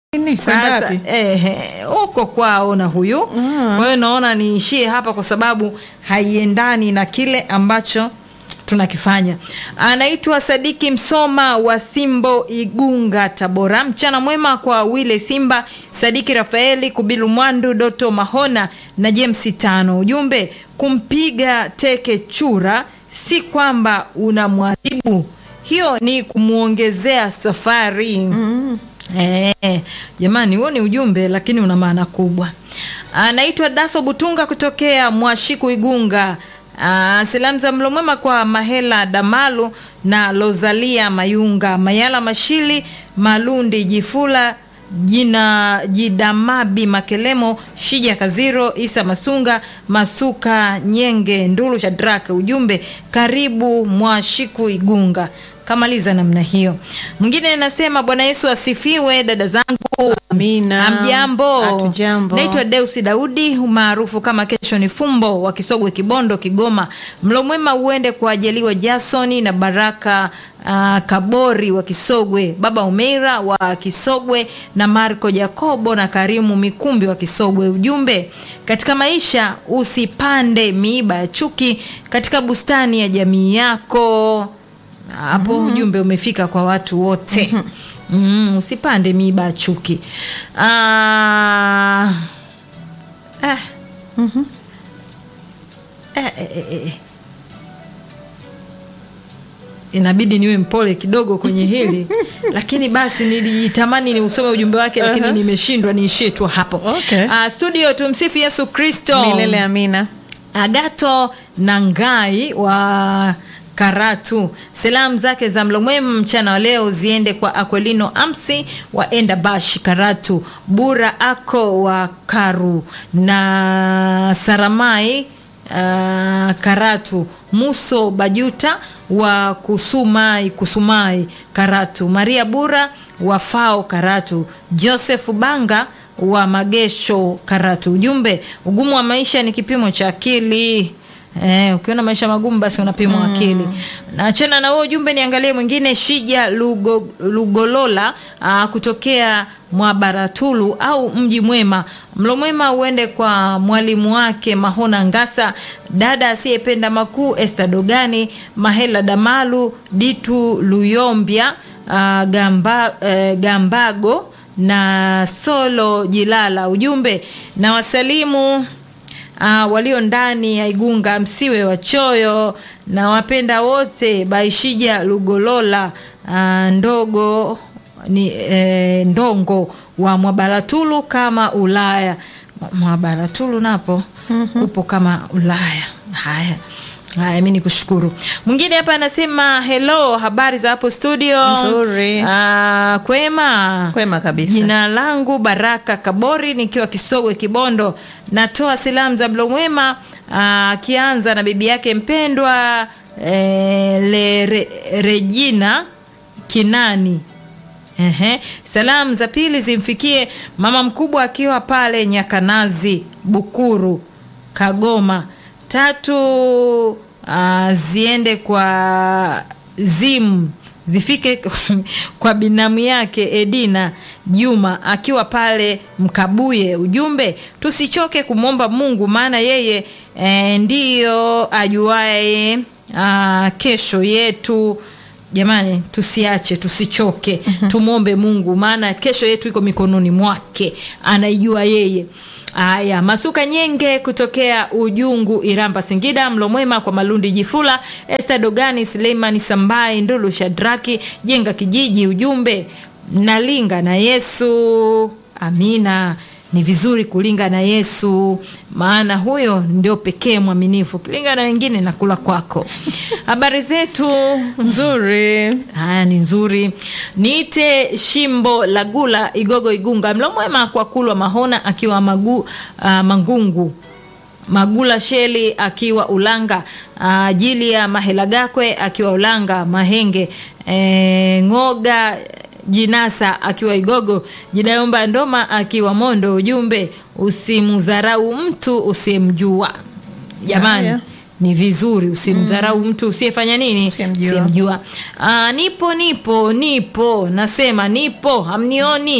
Nini? Kwenda Sasa wapi? ehe, huko kwao na huyu kwa hiyo naona niishie hapa kwa sababu haiendani na kile ambacho tunakifanya. Anaitwa Sadiki Msoma wa Simbo, Igunga, Tabora. Mchana mwema kwa Wile Simba, Sadiki Rafaeli, Kubilu Mwandu, Doto Mahona na James Tano. Ujumbe, kumpiga teke chura si kwamba unamwadhibu, hiyo ni kumwongezea safari. Eh, jamani huo ni ujumbe lakini una maana kubwa. Anaitwa Daso Butunga kutokea Mwashiku Igunga. Ah, salamu za mlo mwema kwa Mahela Damalu na Lozalia Mayunga, Mayala Mashili, Malundi Jifula, jina Jidamabi Makelemo, Shija Kaziro, Isa Masunga, Masuka Nyenge, Ndulu Shadraka. Ujumbe, karibu Mwashiku Igunga. Kamaliza namna hiyo. Mwingine anasema Bwana Yesu asifiwe, dada zangu. Amina. Hamjambo. Hatujambo. Naitwa Deusi Daudi maarufu kama Kesho ni Fumbo wa Kisogwe Kibondo Kigoma. Mlo mwema uende kwa Ajaliwa Jasoni na Baraka uh, Kabori wa Kisogwe, Baba Umeira wa Kisogwe na Marco Jacobo na Karimu Mikumbi wa Kisogwe. Ujumbe, katika maisha usipande miiba ya chuki katika bustani ya jamii yako. Hapo ujumbe umefika kwa watu wote. Mm, usipande miiba ya chuki. Ah, eh. Eh, eh, eh, eh. Inabidi niwe mpole kidogo kwenye hili lakini basi nilijitamani ni usome ujumbe wake lakini Aha. nimeshindwa niishie tu hapo. Okay. Ah, studio tumsifu Yesu Kristo. Milele amina. Agato Nangai wa Karatu, salamu zake za mlo mwema mchana wa leo ziende kwa Aquelino Amsi wa Endabash Karatu, Bura Ako wa Karu na Saramai uh, Karatu, Muso Bajuta wa Kusumai Kusumai Karatu, Maria Bura wa Fao Karatu, Joseph Banga wa Magesho Karatu. Ujumbe, ugumu wa maisha ni kipimo cha akili. Eh, ukiona maisha magumu basi unapimwa akili. Naachana na huo ujumbe, niangalie mwingine. Shija Lugo, Lugolola aa, kutokea Mwabaratulu au Mji Mwema. Mlo mwema uende kwa mwalimu wake Mahona Ngasa, dada asiyependa makuu Esther Dogani, Mahela Damalu, Ditu Luyombia, aa, Gamba, eh, Gambago na Solo Jilala. Ujumbe na wasalimu uh, walio ndani ya Igunga, msiwe wachoyo na wapenda wote. Baishija Lugolola uh, ndogo ni eh, ndongo wa Mwabaratulu kama Ulaya. Mwabaratulu napo upo kama Ulaya. Haya. Haya, mi nikushukuru. Mwingine hapa anasema hello, habari za hapo studio? Nzuri. Ah, kwema. Kwema kabisa. Jina langu Baraka Kabori nikiwa Kisogwe Kibondo. Natoa salamu za mlo mwema ah, akianza na bibi yake mpendwa eh, le, re, Regina Kinani. Ehe. Salamu za pili zimfikie mama mkubwa akiwa pale Nyakanazi Bukuru Kagoma. Tatu uh, ziende kwa Zim zifike kwa binamu yake Edina Juma akiwa pale Mkabuye. Ujumbe, tusichoke kumwomba Mungu maana yeye eh, ndiyo ajuaye ah, kesho yetu. Jamani, tusiache, tusichoke, tumwombe Mungu maana kesho yetu iko mikononi mwake, anaijua yeye. Aya, Masuka Nyenge kutokea Ujungu, Iramba, Singida. Mlo mwema kwa Malundi Jifula, Esther Dogani, Suleimani Sambai, Ndulu Shadraki, Jenga Kijiji. Ujumbe, nalinga na Yesu. Amina. Ni vizuri kulinga na Yesu, maana huyo ndio pekee mwaminifu. Kilinga na wengine na kula kwako. Habari zetu Nzuri. Haya ni nzuri. Niite Shimbo Lagula Igogo Igunga. Mlo mwema kwa Kulwa Mahona akiwa magu, uh, Mangungu. Magula Sheli akiwa Ulanga. Uh, Jilia Mahelagakwe akiwa Ulanga Mahenge. E, Ngoga Jinasa akiwa Igogo. Jidayomba Ndoma akiwa Mondo. Ujumbe, usimudharau mtu usiyemjua. Jamani Haya. ni vizuri usimdharau mtu usiyefanya nini Usiyemjua. Usiyemjua. Ah, nipo nipo nipo nasema nipo hamnioni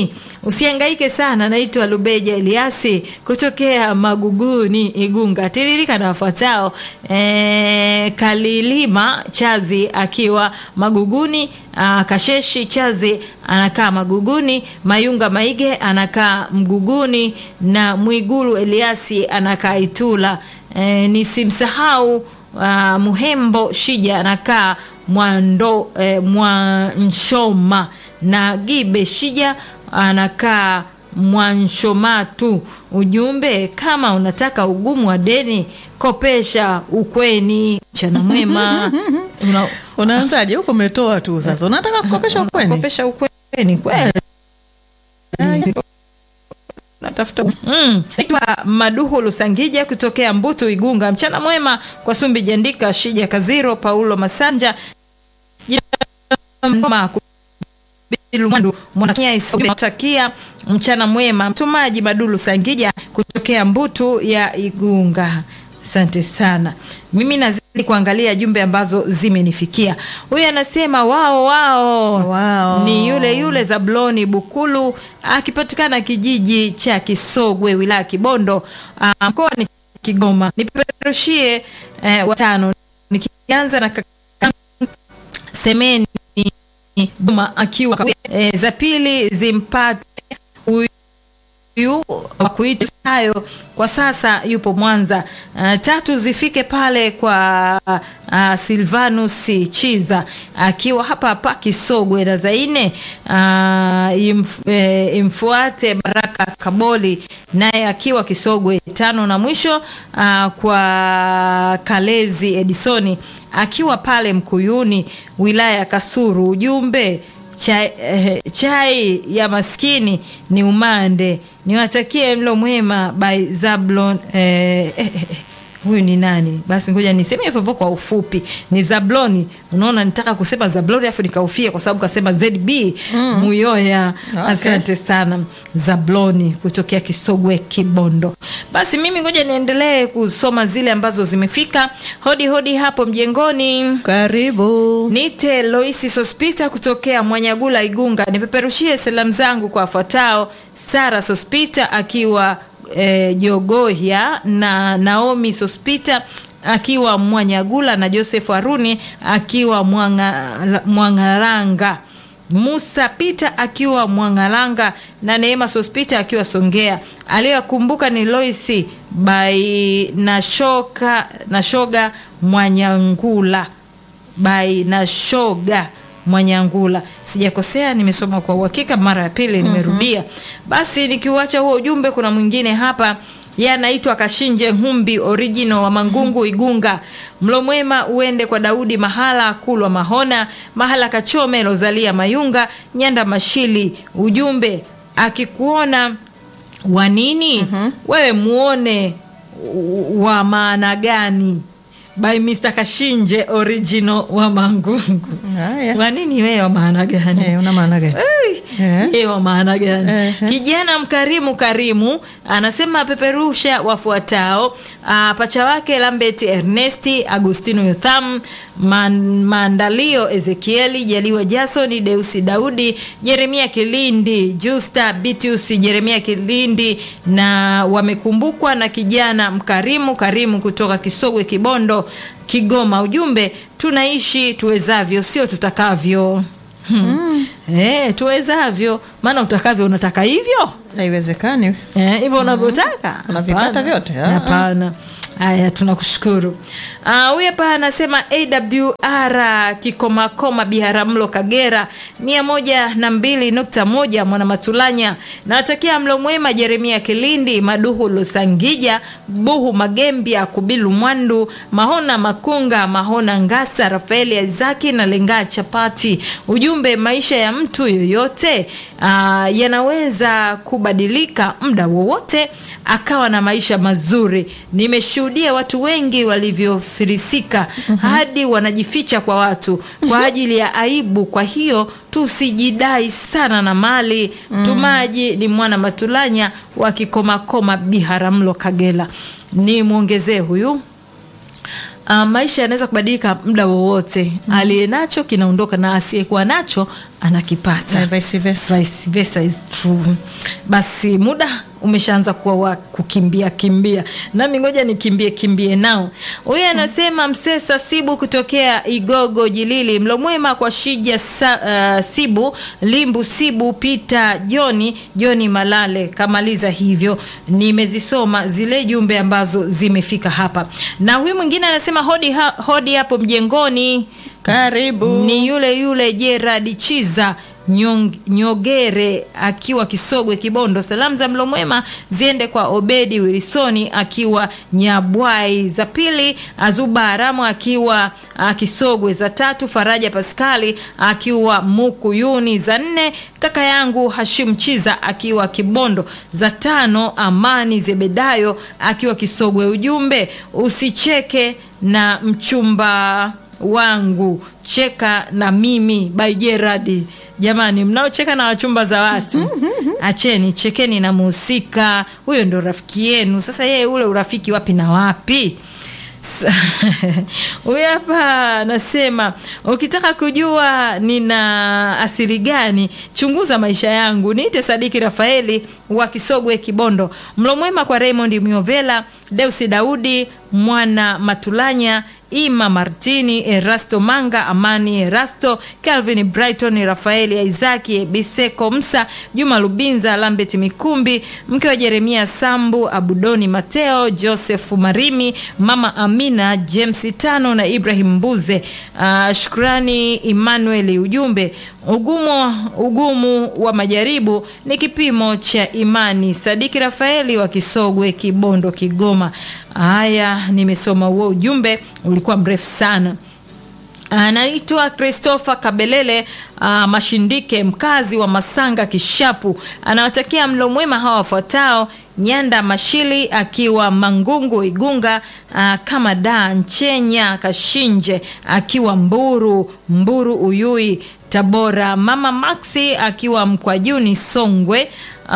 usihangaike sana naitwa lubeja eliasi kutokea maguguni igunga tiririka na wafuatao e, kalilima chazi akiwa maguguni a, kasheshi chazi anakaa maguguni mayunga maige anakaa mguguni na mwigulu eliasi anakaa itula e, nisimsahau uh, muhembo shija anakaa mwando eh, mwanshoma na gibe shija anakaa mwanshomatu ujumbe kama unataka ugumu wa deni kopesha ukweni mchana mwema Una, unaanzaje huko umetoa tu sasa unataka kukopesha ukweni kopesha ukweni kweli natafuta mm. Naitwa Maduhu Lusangija kutokea Mbutu Igunga. Mchana mwema kwa Sumbi Jandika, Shija Kaziro, Paulo Masanja, Jina Mwandu Mwanatakia mchana mwema. Mtumaji Madulu Sangija kutokea Mbutu ya Igunga. Asante sana. Mimi nazidi kuangalia jumbe ambazo zimenifikia. Huyu anasema wao wao, Wao. ni yule yule Zabloni Bukulu akipatikana kijiji cha Kisogwe wilaya Kibondo ah, mkoani Kigoma. Nipeperushie eh, watano nikianza na kaka Semeni Juma akiwa e, za pili zimpate huyu wa kuita hayo kwa sasa yupo Mwanza. Uh, tatu zifike pale kwa uh, Silvanus Chiza akiwa hapa hapa Kisogwe, na za nne uh, imf, eh, imfuate Baraka Kaboli naye akiwa Kisogwe. Tano na mwisho uh, kwa Kalezi Edisoni akiwa pale Mkuyuni wilaya ya Kasuru. Ujumbe chai, eh, chai ya maskini ni umande. Niwatakie mlo mwema by Zablon eh, eh, eh, huyu ni nani? Basi ngoja niseme hivyo hivyo kwa ufupi, ni Zabloni. Unaona, nitaka kusema Zabloni afu nikaufia kwa sababu kasema ZB mm. Muyoya. Okay. Asante sana Zabloni kutokea Kisogwe Kibondo. Basi mimi ngoja niendelee kusoma zile ambazo zimefika. Hodi hodi hapo mjengoni. karibu Nite Loisi Sospita kutokea Mwanyagula Igunga, nipeperushie salamu zangu kwa wafuatao: Sara Sospita akiwa e, Jogohya na Naomi Sospita akiwa Mwanyagula na Joseph Haruni akiwa Mwanga- Mwangaranga. Musa Peter akiwa Mwangalanga na Neema Sospita akiwa Songea. Aliyokumbuka ni Loisi by Nashoka Nashoga Mwanyangula by Nashoga Mwanyangula. Sijakosea, nimesoma kwa uhakika, mara ya pili nimerudia. Basi nikiuacha huo ujumbe, kuna mwingine hapa yeye anaitwa Kashinje Humbi original wa Mangungu Igunga. Mlo mwema uende kwa Daudi Mahala Kulwa Mahona Mahala Kachome Rosalia Mayunga Nyanda Mashili. Ujumbe akikuona wa nini wewe muone u- wa maana gani by Mr. Kashinje original wa Mangungu. haya Wa nini wewe wa maana gani? Eh, una maana gani Ei, Eh. yeye wa maana gani? Ehe. Kijana mkarimu karimu anasema peperusha wafuatao: ah, pacha wake Lambert Ernesti, Agustino Yotham, Man, Mandalio Ezekieli, Jaliwa Jason, Deusi Daudi, Jeremia Kilindi, Justa Bitius, Jeremia Kilindi na wamekumbukwa na kijana mkarimu karimu kutoka Kisogwe Kibondo Kigoma. Ujumbe, tunaishi tuwezavyo, sio tutakavyo. Hmm. Eh, tuwezavyo, maana utakavyo unataka hivyo haiwezekani Eh, hivyo unavyotaka Unavipata Hapana. vyote, ah. hapana haya tunakushukuru Ah, huyu hapa anasema awr kikomakoma biharamulo kagera mia moja na mbili nukta moja mwanamatulanya nawatakia mlo mwema jeremia kilindi maduhu lusangija buhu magembia kubilu mwandu mahona makunga mahona ngasa rafaeli izaki na lengaa chapati ujumbe maisha ya mtu yoyote ah, yanaweza kubadilika muda wowote akawa na maisha mazuri nimeshuhudia watu wengi walivyofirisika hadi wanajificha kwa watu kwa ajili ya aibu kwa hiyo tusijidai sana na mali tumaji ni mwana matulanya wa kikomakoma biharamulo kagera ni mwongezee huyu uh, maisha yanaweza kubadilika muda wowote mm. aliye nacho kinaondoka na asiyekuwa nacho anakipata Na vice versa. vice versa is true basi muda umeshaanza kuwa wa kukimbia kimbia nami ngoja nikimbie kimbie nao huyu anasema msesa sibu kutokea igogo jilili mlomwema kwa shija sa, uh, sibu limbu sibu pita joni joni malale kamaliza hivyo nimezisoma zile jumbe ambazo zimefika hapa na huyu mwingine anasema hodi, ha, hodi hapo mjengoni Karibu. ni yule yule Gerard Chiza Nyong, Nyogere akiwa Kisogwe Kibondo. Salamu za mlo mwema ziende kwa Obedi Wilisoni akiwa Nyabwai, za pili Azuba Haramu akiwa uh, Kisogwe, za tatu Faraja Paskali akiwa Mukuyuni, za nne kaka yangu Hashim Chiza akiwa Kibondo, za tano Amani Zebedayo akiwa Kisogwe. Ujumbe usicheke na mchumba wangu cheka na mimi by Gerard. Jamani, mnaocheka na wachumba za watu acheni, chekeni na muhusika huyo, ndo rafiki yenu. Sasa yeye ule urafiki wapi na wapi? Sa- Huyu hapa anasema ukitaka kujua nina asili gani, chunguza maisha yangu. Niite Sadiki Rafaeli wa Kisogwe Kibondo. Mlo mwema kwa Raymond Miovela, Deusi Daudi, Mwana Matulanya, Ima Martini, Erasto Manga, Amani Erasto, Calvin Brighton, Rafaeli Isaki, Biseko Msa, Juma Lubinza, Lambert Mikumbi, mke wa Jeremia Sambu, Abudoni Mateo, Joseph Marimi, Mama Amina, James Tano na Ibrahim Mbuze. Uh, shukrani Emmanuel. Ujumbe, ugumu, ugumu wa majaribu ni kipimo cha imani. Sadiki Rafaeli wa Kisogwe, Kibondo, Kigoma. Haya, nimesoma huo ujumbe, ulikuwa mrefu sana. Anaitwa Christopher Kabelele uh, Mashindike, mkazi wa Masanga Kishapu. Anawatakia mlo mwema hawa wafuatao: Nyanda Mashili akiwa Mangungu Igunga, uh, kama da Nchenya Kashinje akiwa Mburu Mburu Uyui Tabora, mama Maxi akiwa Mkwajuni Songwe, uh,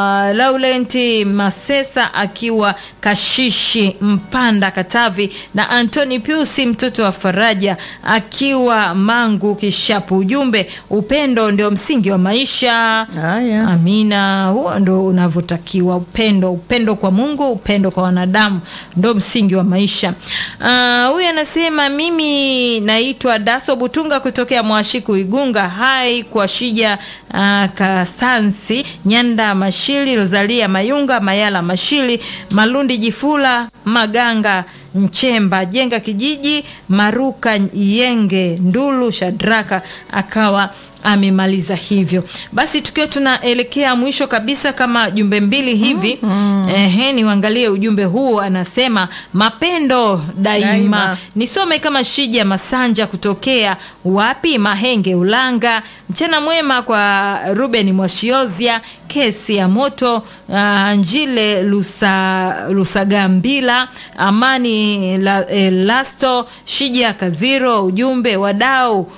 Laurenti Masesa akiwa Kashishi Mpanda Katavi, na Antoni Piusi mtoto wa Faraja akiwa Mangu Kishapu. Ujumbe, upendo ndio msingi wa maisha. Haya. Amina, huo ndo unavyotakiwa. Upendo, upendo kwa Mungu, upendo kwa wanadamu ndo msingi wa maisha. Ah, Huyu anasema mimi naitwa Daso Butunga kutokea Mwashiku Igunga. Hai kwa Shija ah, Kasansi, Nyanda Mashili, Rosalia Mayunga, Mayala Mashili, Malundi Jifula, Maganga Mchemba, Jenga Kijiji, Maruka Yenge, Ndulu Shadraka akawa amemaliza hivyo. Basi tukiwa tunaelekea mwisho kabisa, kama jumbe mbili hivi ehe, niangalie ujumbe huu. Anasema mapendo daima, Daima. nisome kama Shija Masanja kutokea wapi, Mahenge Ulanga. Mchana mwema kwa Ruben Mwashiozia, kesi ya moto uh, Njile Lusa, Lusagambila, Amani la, eh, Lasto Shija Kaziro. Ujumbe wadau,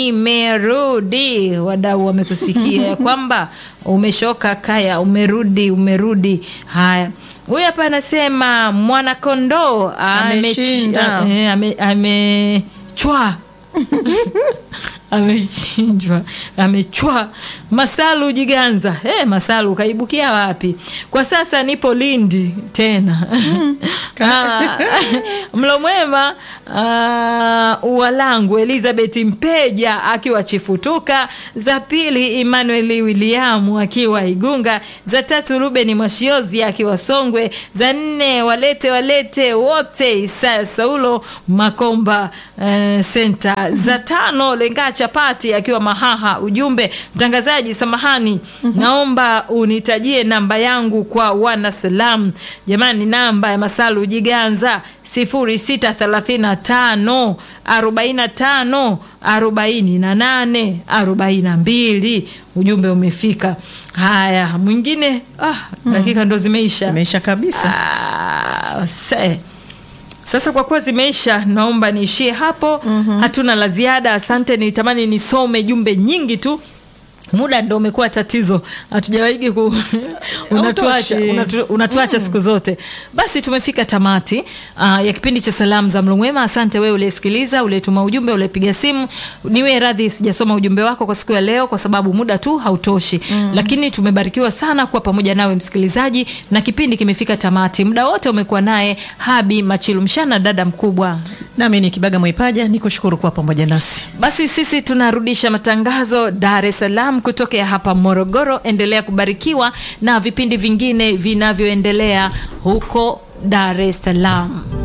nimerudi. Wadau wamekusikia ya kwamba umeshoka kaya, umerudi, umerudi. Haya, huyu hapa anasema mwanakondoo Ameshinda. amechi- eh, ame- amechwa amechinjwa amechwa. Masalu Jiganza, hey, Masalu ukaibukia wapi? Kwa sasa nipo Lindi tena Ah, mlo mwema uh, Uwalangu Elizabeth Mpeja akiwa Chifutuka, za pili Emmanuel William akiwa Igunga, za tatu Ruben Mwashiozi akiwa Songwe, za nne walete walete wote Isaya Saulo Makomba uh, Center, za tano Lenga Chapati akiwa Mahaha. Ujumbe mtangazaji, samahani, naomba unitajie namba yangu kwa wana salam. Jamani, namba ya Masalu Jiganza 0635 45 48 42. Ujumbe umefika. Haya, mwingine ah, dakika ndo zimeisha. Imeisha kabisa. Ah, se. Sasa kwa kuwa zimeisha, naomba niishie hapo. Hatuna la ziada. Asante, nitamani nisome jumbe nyingi tu muda ndo umekuwa tatizo hatujawaigi ku unatuacha, Hautoshi. unatu, unatuacha siku zote basi tumefika tamati uh, ya kipindi cha salamu za mlumwema asante wewe uliyesikiliza uliyetuma ujumbe uliyepiga simu niwe radhi sijasoma ujumbe wako kwa siku ya leo kwa sababu muda tu hautoshi mm. lakini tumebarikiwa sana kuwa pamoja nawe msikilizaji na kipindi kimefika tamati muda wote umekuwa naye habi machilu mshana dada mkubwa nami ni kibaga mwaipaja ni kushukuru kuwa pamoja nasi basi sisi tunarudisha matangazo Dar es Salaam kutokea hapa Morogoro. Endelea kubarikiwa na vipindi vingine vinavyoendelea huko Dar es Salaam.